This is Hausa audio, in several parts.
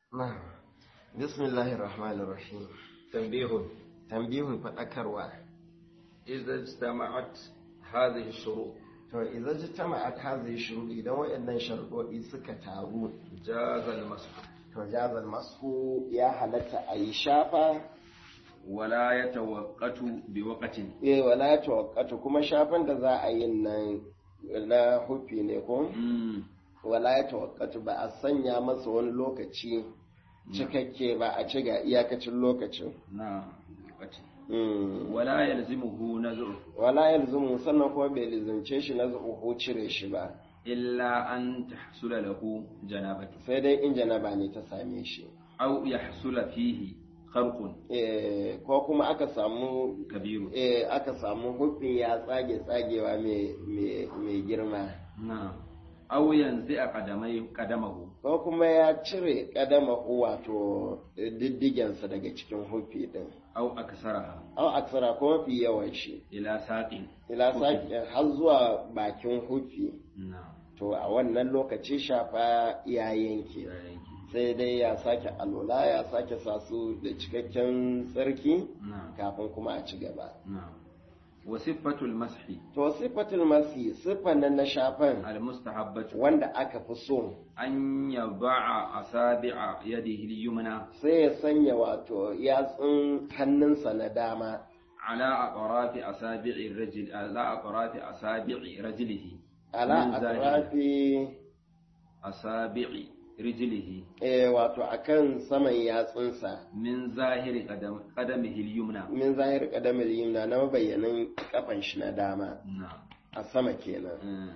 نعم بسم الله الرحمن الرحيم تنبيه تنبيه فذكروا إذا اجتمعت هذه الشروط to idan jitama'at hadhihi shurud idan wayannan sharuɗoɗi suka taru جاز المسح to jazal mashu ya halatta a yi shafa ولا يتوقت بوقت eh wala ya tawakkatu kuma shafan da za a yi nan na hufi ne ko مم. wala ya tawakkatu ba a sanya masa wani lokaci cikakke ba a ci ga iyakacin lokacin نعم بوقت Mm. ولا يلزمه نزعه wala yalzumu sannan kuma bai lizance shi na zuhu cire shi ba إلا أن تحصل له جنابة sai dai in janaba ne ta same shi أو يحصل فيه خرق Eh, ko kuma aka samu كبير eh, aka samu hufin ya tsage tsagewa mai- mai mai girma نعم أو ينزع قدمي قدمه ko kuma ya cire kadama wato diddigensa daga cikin hufi din أو أكسرها au aksara ko mafi yawan shi إلى ساق ila sake har zuwa bakin hufi نعم to a wannan lokaci shafa ya yanke يا ينكي. sai dai ya sake alola ya sake sa su da cikakken tsarki نعم kafin kuma a ci gaba نعم وصفة المسح to sifatul masi siffan nan na shafan المستحبة wanda aka fi so أن يضع أصابع يده اليمنى sai ya sanya wato yatsun hannunsa na dama على أطراف أصابع الرجل على أطراف أصابع رجله ala Min zahiri. atrafi أصابع رجله eh, wato akan saman yatsunsa من ظاهر قدم قدمه اليمنى min zahir kadamar yimna na mabayyanin kafan shi na dama نعم a sama kenan آه.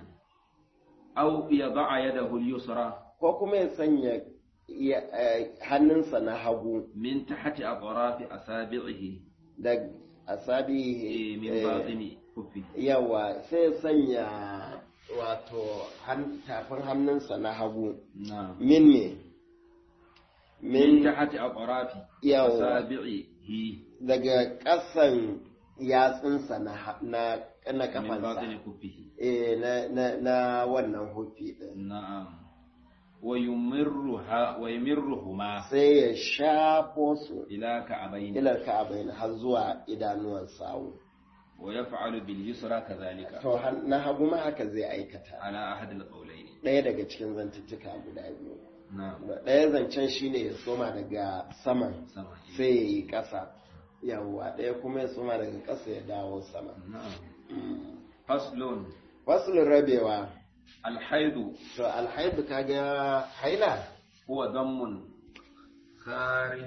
أو يضع يده اليسرى ko kuma ya sanya ya- eh, hannunsa na hagu من تحت أطراف أصابعه da asabi إيه، من eh, باطن كفه yawa sai ya sanya wato han- tafin hannunsa na hagu نعم min me من min تحت أطراف yawa أصابعه daga ƙasan yatsunsa na ha- na na من kafansa باطن كفه eh na na na wannan hufi din نعم ويمرها ويمرهما sai ya shafo su إلى كعبين ilar ka'abain har zuwa idanuwan sawu ويفعل باليسرى كذلك to han- na hagu ma haka zai aikata على أحد القولين ɗaya daga cikin zantuttuka guda biyu نعم ɗaya zancen shine ya soma daga saman سمع sai ya yi ƙasa yawwa ɗaya kuma ya soma daga ƙasa ya dawo sama نعم فصل fasulun rabewa الحيض to alhaidu kaga haila هو دم خارج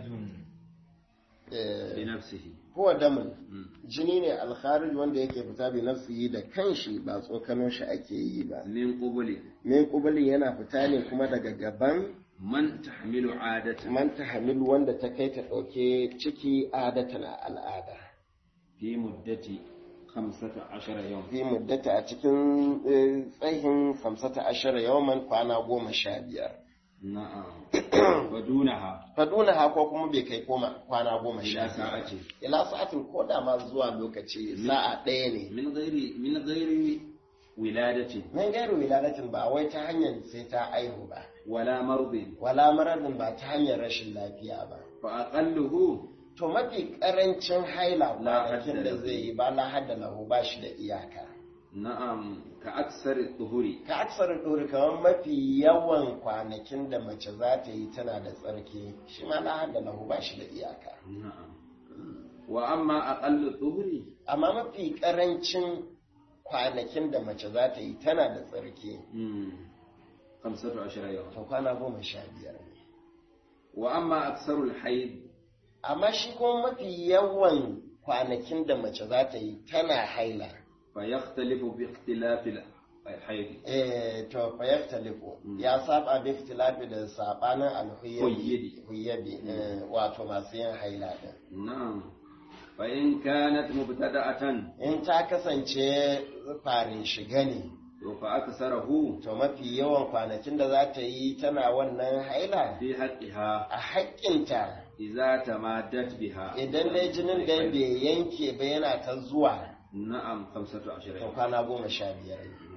eh, بنفسه huwa damun مم. jini ne alkharij wanda yake fita bi nafsihi da kanshi ba tsokano shi ake yi ba من قبل min kubulin yana fita ne kuma daga gaban من تحمل عادة man tahmil wanda ta kai ta ɗauke ciki adatan a al'ada في مدة خمسة عشر يوم fi muddata a cikin eh, tsayin samsata ashara yawman kwana goma sha biyar نعم ودونها faduna ha ko kuma bai kai koma kwana goma sha إلى biyar ساعة ila sa'atin ko da ma zuwa lokaci sa'a ɗaya ne من غير من غير ولادة min gairu wiladatin ba wai ta hanyar sai ta aihu ba ولا مرض wala maradin ba ta hanyar rashin lafiya ba فأقله to mafi karancin haila La kwanakin hadda da lahu. zai yi ba la hadda lahu ba shi da iyaka نعم كأكثر الظهور ka aksar ɗori kamar mafi yawan kwanakin da mace za ta yi tana da tsarki shi ma la hadda lahu ba shi da iyaka نعم وأما أقل الظهور amma mafi karancin kwanakin da mace za ta yi tana da tsarki مم. خمسة عشر يوم to kwana goma sha biyar ne وأما أكثر الحيض amma shi kuma mafi yawan kwanakin da mace za ta yi tana haila فيختلف باختلاف الحيض eh to fa yaftaliku Mm. ya saba bi ikhtilafi da sabanin Huyyabi. alhuyyabi huyyabi eh, wato masu yin haila din نعم فإن كانت مبتدأة in ta kasance farin shiga ne فأكثره to mafi yawan kwanakin da za ta yi tana wannan haila في حقها a haƙƙinta إذا تمادت بها idan dai jinin da bai yanke ba yana ta zuwa نعم خمسة عشر to يوم kwana goma sha biyar ne نعم.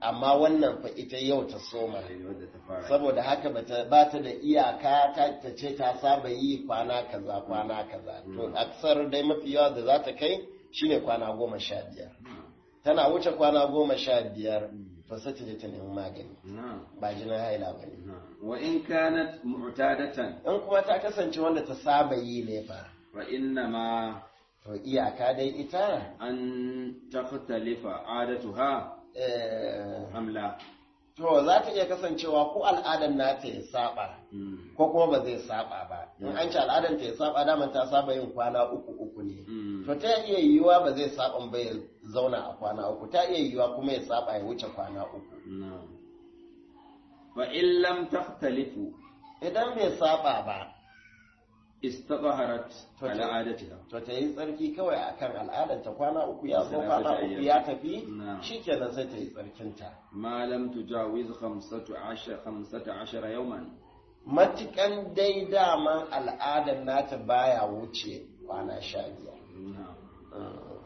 amma wannan fa ita yau ta soma wadda ta fara saboda haka bata ba ta da iyaka ta ta ce ta saba yi kwana kaza kwana kaza to aksar dai mafi yawa da za ta kai shine kwana goma sha biyar tana wuce kwana goma sha biyar to sai ta je ta nemi magani na'am ba jinin haila ba ne na'am wa in kanat mu'tadatan in kuma ta kasance wanda ta saba yi ne fa fa inna ma to iyaka dai ita an takhtalifa adatuha eh, am la to za ta iya kasancewa ko al'adar nata ya saba Mm. ko kuma ba zai saba ba in an ce al'adar ta ya saba daman ta saba yin kwana uku uku ne Mm. to ta iya yiwuwa ba zai saba ba ya zauna a kwana uku ta iya yiwuwa kuma ya saba ya wuce kwana uku na'am fa in lam takhtalifu idan bai saba ba istadhaharat To ala ta- adatiha to ta yi tsarki kawai akan al'adar ta kwana uku ya zo Salatata kwana uku ayyam. ya tafi Na'am. shikenan sai ta yi tsarkinta ma lam tujawiz 15 15 yawman matukan dai daman al'adar nata baya wuce kwana sha biyar na'am Mm.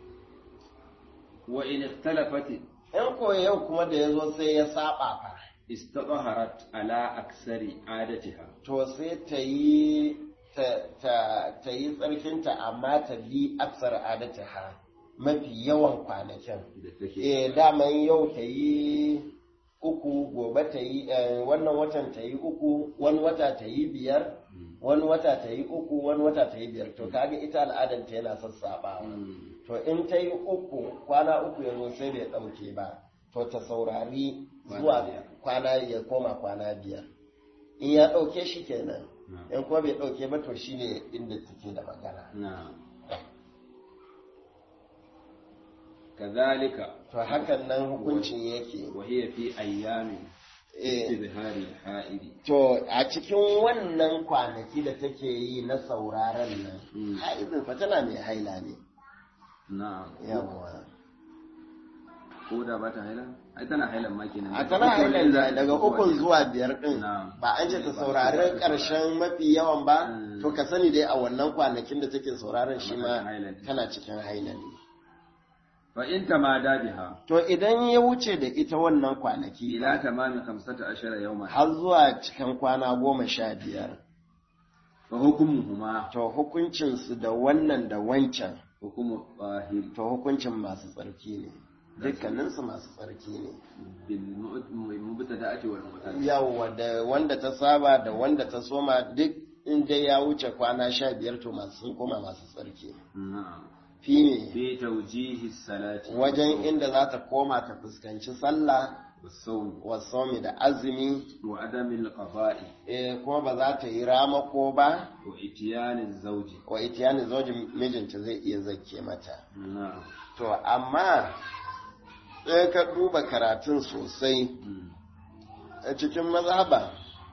wa in ikhtalafat in ko yau kuma da ya zo sai ya saba fa istadhaharat ala aksari adatiha to sai ta yi ta, ta, ta yi tsarkinta amma ta bi aksar adata ha mafi yawan kwanakin da take eh daman yau ta yi uku gobe ta yi eh, wannan watan ta yi uku wani wata ta yi biyar Mm. wani wata ta yi uku wani wata ta yi biyar to kaga ita al'adanta yana sassaɓawa Mm. to in ta yi uku kwana uku ya zo sai bai ɗauke ba to ta saurari Kwana zuwa biyar. kwana ya koma kwana biyar in ya ɗauke shi kenan Na'am. in kuma bai ɗauke ba to shine inda take da magana na'am kadhalika to hakan nan hukuncin yake wa hiya fi ayyamin Eh, istizhari al-ha'idi to a cikin wannan kwanaki da take yi na sauraron nan Mm. haizin fa tana mai haila ne na'am yawwa ko da ba ta haila ai tana hailan ma kenan a tana hailan da daga ukun zuwa biyar din Na'am. ba an ce ta Ba- saurari ba- karshen mafi yawan ba Mm. to ka sani dai a wannan kwanakin da take sauraron shi Tana ma hailan. tana cikin haila ne fa in tamada biha to idan ya wuce da ita wannan kwanaki ila tamami 15 yawman har zuwa cikin kwana goma sha biyar fa hukmuhuma to hukuncinsu da wannan da wancan hukmu zahir to hukuncin masu tsarki ne dukkaninsu masu tsarki ne bil mubtada'ati wal mu'tadi yawwa da wanda ta saba da wanda ta soma duk inda ya wuce kwana sha biyar to masu sun koma masu tsarki na'am fi ne fi tawjihi salati wajen inda za ta koma ta fuskanci sallah was-sawm wasomi da azumi wa adami al-qada'i eh, kuma ba za ta yi ramako ba wa itiyani az-zawji wa itiyani zojin mijinta zai iya zake mata na'am to amma sai ka duba karatun sosai Mm. a cikin mazhaba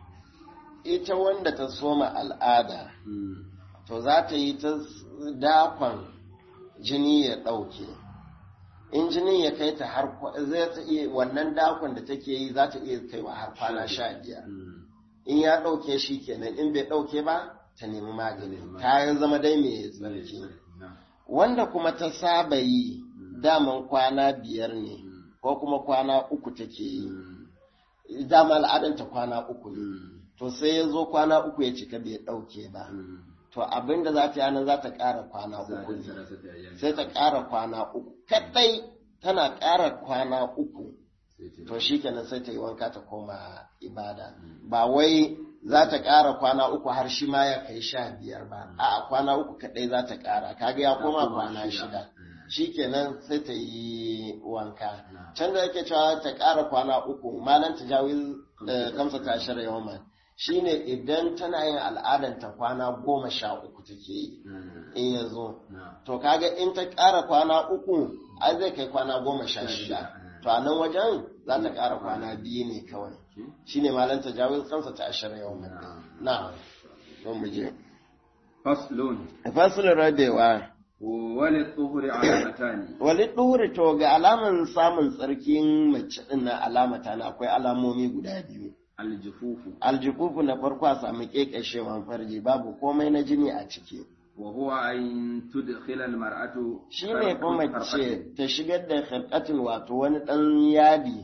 ita wanda ta soma al'ada Mm. to za ta yi ta dakon jini ya ɗauke in jini ya kai ta har kwa- zai ta iya wannan dakon da take yi za ta iya kaiwa har kwana sha biyar Mm. in ya ɗauke shi kenan in bai ɗauke ba ta nemi magani ta yi zama dai mai tsarki Na'am. wanda kuma ta saba yi daman kwana biyar ne ko kuma kwana uku take yi Mm. dama al'adanta kwana uku ne Mm. to sai ya zo kwana uku ya cika bai ɗauke ba Mm. to abin da za ta yi nan za ta ƙara kwana Za uku ta ne sarasa ta yayin. sai ta ƙara kwana uku kaɗai tana ƙara kwana uku Sai ta- to shi kenan sai ta yi wanka ta koma ibada ba wai za ta ƙara kwana uku har shi ma ya kai sha biyar ba a kwana uku kaɗai za ta ƙara kaga ya koma koma kwana shida. shida Mm. shi kenan sai ta yi wanka Na. can da yake cewa ta ƙara kwana uku malan ta jawi kamsa ta shirya yawan shine idan tana yin al'adanta kwana goma sha uku take yi Mm. in ya zo Na'am. to kaga in ta ƙara kwana uku ai zai kai kwana goma sha shida to a nan wajen za ta ƙara kwana biyu ne kawai Okay. shine malan ta jawi kamsa ta shirya yawan Na'am. na don mu je Faslun. fasilin rabewa Wali tsuhuri alamatani. wali ɗuri to ga alaman samun tsarkin mace ɗin na alamata na akwai alamomi guda biyu Aljufufu. aljikufu na farko a sami ƙeƙashewan farji babu komai na jini a ciki Wa huwa an tudkhila almar'atu shi ne kuma mace ta shigar da khirqatin wato wani ɗan yadi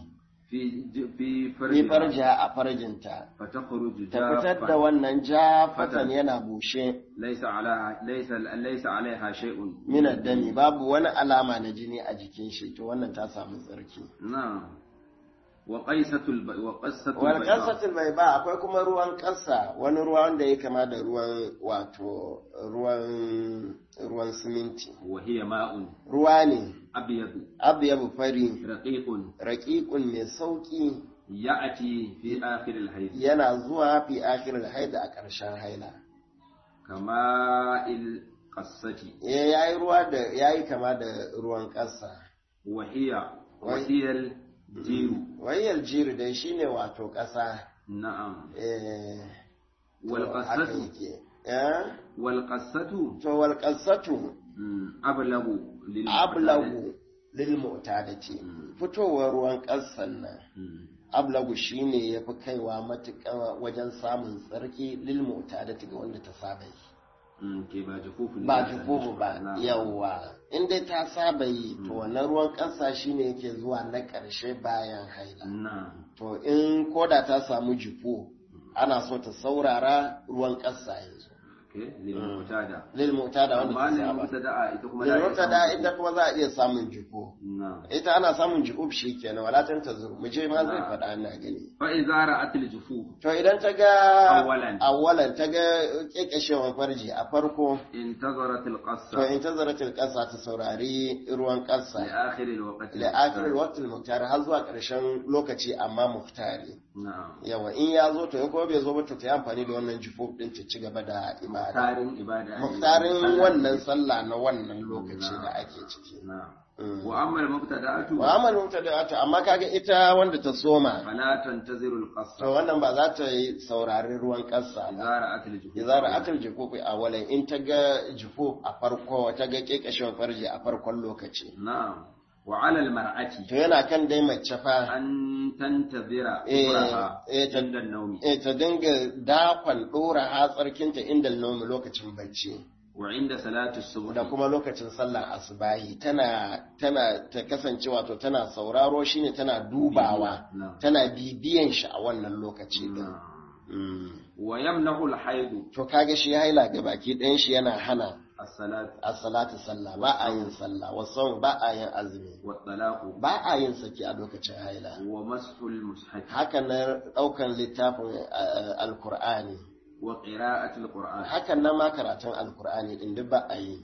في ج- في fi فرجها farjiha a farjinta فتخرج ta fitar da جافة wannan jafatan Fatan. yana bushe ليس عليها ليس ليس عليها شيء min dami babu wani alama na jini a jikin shi to wannan ta samu tsarki نعم وقيسة الب... وقصة wal البيضاء qasatul bayda akwai kuma ruwan ƙasa wani ruwa wanda ya kama da ruwan wato ruwan ruwan siminti وهي ماء ruwa ne أبيض abyabu fari رقيق raqiqun mai sauki يأتي في آخر الحيض yana zuwa fi akhiril haida a ƙarshen haila كماء القصة eh yayi ruwa da yayi kama da ruwan ƙasa وهي وهي الجير wayar jiri dai shine wato ƙasa نعم eh to haka والقصة yake eh والقصة to wal qasatu مم، أبلغ للمعتاد. ablagu lil mu'tadati Mm. fitowar ruwan ƙasan nan مم. ablagu shine yafi kaiwa matuƙa wajen samun tsarki lil mu'tadati ga wanda ta saba yi مم، كي با جفوف ba الناس. jukubu ba نعم. yawwa in dai ta saba yi to wannan ruwan ƙasa shine yake zuwa na ƙarshe bayan haila نعم to in koda ta samu jiko ana so ta saurara ruwan ƙasa yanzu اوكي للمعتادة lil mu'tada wanda amma ta ne saba mubtada ita kuma lil za a iya mu'tada samun- ita kuma za a iya samun jiko na'am ita ana samun jikub shi kenan wala ta zuru mu je ma zai Ah. faɗa ina gani fa idza ra'at al-jufuf to idan ta ga Awwalan. awwalan ta ga kekeshewan farji a farko intazarat to al-qassa in ta zaratil ƙasa ta saurari ruwan li ƙasa akhir al-waqt ila akhir waqtil muktar har zuwa ƙarshen lokaci amma muktari na'am yawa in ya zo to ya kuma bai zo ba to ta yi amfani da wannan jifuf din ta ci gaba da ibada tarin ibada ne. muktarin Sallah wannan ne. sallah na wannan lokaci Na'am. da ake ciki na'am Mm. wa amma al-mubtada'atu wa amal mubtada'atu amma kaga ita wanda ta soma fala tantaziru al-qassa to wannan ba za ta yi saurari ruwan ƙasa idza ba ra'at al-jufuf idza ra'atul jufuf a walan in ta ga jufuf a farko ta ga kekashin farji a farkon lokaci na'am wa 'ala al-mar'ati to yana kan dai mace fa an tantazira Eh, umraha eh, ta- inda an-nawmi eh ta dinga dakon dora hatsarkinta inda nomi lokacin bacci wa 'inda salati as-subh da kuma lokacin sallar asubahi tana tana ta kasance wato tana sauraro shine tana dubawa Na'am. tana bibiyan shi a wannan lokaci din Na'am. Mm. wa yamna'u al-hayd to kaga shi haila ga baki ɗayan shi yana hana as-salat as-salatu sallah ba a yin sallah wasu ba a yin azumi wa talaqu ba a yin saki a lokacin haila wa mashu al-mushaf haka na ɗaukan littafin eh, alkur'ani wa qira'ati al-qur'an hakan nan ma karatun alkur'ani din duk ba a yi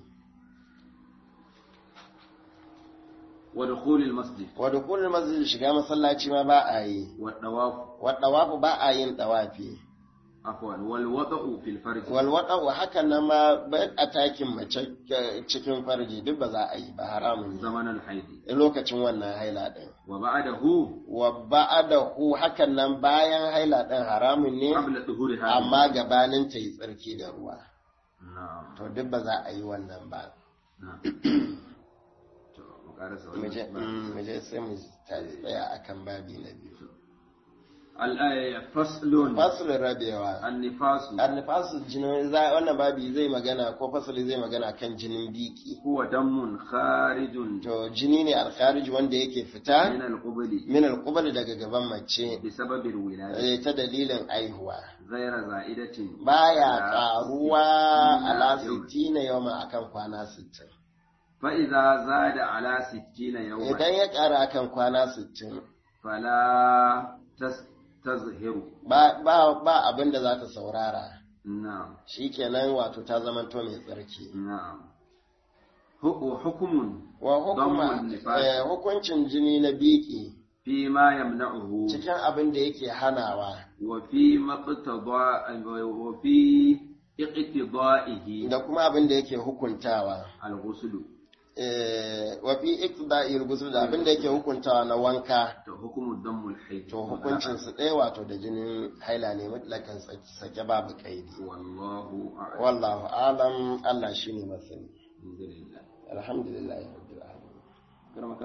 wa dukhul al-masjid wa dukulul masjid shiga masallaci ma ba a yi wa tawaf wa dawafu ba a yin dawafi afwan wal wada'u fil farj wal wada'u hakan nan ma ba a takin mace eh, cikin farji duk ba za a yi ba haramun ne zaman al-hayd lokacin wannan haila din wa ba'dahu wa ba'adahu hakan nan bayan haila din haramun ne qabla dhuhuriha amma gabanin ta yi tsarki da ruwa na'am to duk ba za a yi wannan ba na'am to mu karasa mu je wannan mm, mu je sai mu ta- tsaya akan babi na biyu al-aya faslun fasulun rabewa an-nifas annifasu jinin za wannan babi zai magana ko fasali zai magana kan jinin biki huwa damun kharijun to jini ne alkharij wanda yake fita min al-qubli min alqubal daga gaban mace بسبب الولادة eh, ta dalilin aihuwa غير زائدة baya على karuwa ستين ala يوما. 60 yawma akan kwana 60 فإذا زاد على ستين يوما idan ya kara akan kwana 60 فلا تستظهر ba ba ba abin da za ta saurara نعم shikenan wato ta zamanto mai tsarki نعم هو حكم wa hukuma Damun nifas. eh, hukuncin jini na biki فيما يمنعه cikin abin da yake hanawa وفي مقتضى وفي اقتضائه da kuma abin da yake hukuntawa الغسل eh, wa fi iqda'il ghusl da abin da yake hukuntawa na wanka حكم الدم الحيض to hukuncin su ɗaya wato da jinin haila ne mutlakan sake- sake babu kaidi والله أعلم wallahu alam Allah shine masani الحمد لله alhamdulillah rabbil alamin